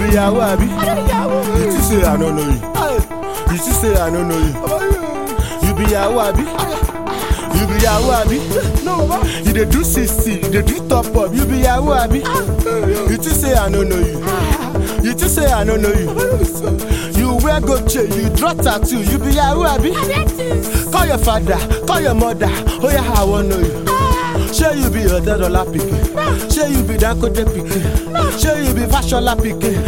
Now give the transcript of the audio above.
be yahoo abi you too say i no know you you too say i no know you you be yahoo abi you be yahoo abi you dey do sixty you dey do top up you be yahoo abi you too say i no know you you too say i no know you you wear gold chain you draw tattoo you be yahoo abi call your father call your mother oya i wan know you. Shey you be Otedola pikin? Shey you be Dangote pikin? Shey you be Fashola pikin?